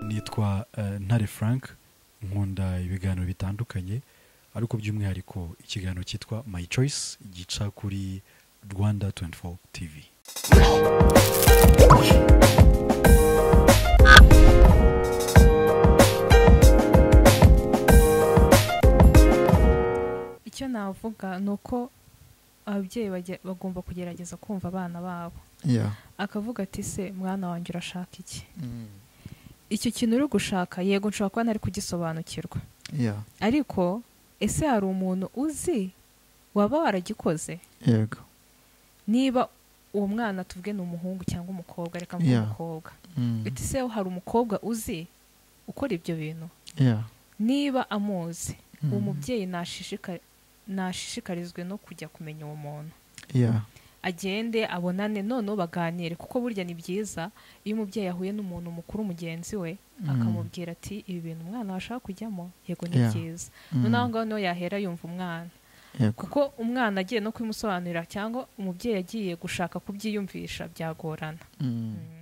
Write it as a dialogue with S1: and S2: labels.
S1: yitwa eh, Ntare Frank nkunda ibiganiro bitandukanye ariko by'umwihariko ikiganiro cyitwa My Choice gica kuri Rwanda 24 TV
S2: icyo navuga ni uko ababyeyi bage- bagomba kugerageza kumva abana babo
S3: yeah.
S2: akavuga ati se mwana wanjye urashaka iki
S3: Mm.
S2: icyo kintu uri gushaka yego nshobora kuba ntari kugisobanukirwa
S3: yeah.
S2: ariko ese hari umuntu uzi waba waragikoze
S3: yego
S2: niba uwo mwana tuvuge ni umuhungu cyangwa umukobwa reka mvuge
S3: Yeah.
S2: umukobwa
S3: Mm.
S2: ati se hari umukobwa uzi ukora ibyo bintu
S3: yeah.
S2: niba amuzi uwo
S3: Mm.
S2: mubyeyi nashishika- nashishikarizwe no kujya kumenya uwo muntu
S3: yeah.
S2: agende abonane noneho baganire kuko burya ni byiza iyo umubyeyi ahuye n'umuntu mukuru mugenzi we
S3: Mm.
S2: akamubwira ati ibi bintu umwana washaka kujyamo yego ni
S3: Yeah.
S2: byiza
S3: Mm.
S2: noneho aho ngaho niho yahera yumva umwana
S3: yego
S2: kuko umwana agiye no kubimusobanurira cyangwa umubyeyi agiye gushaka kubyiyumvisha byagorana
S3: Mm.
S2: Mm.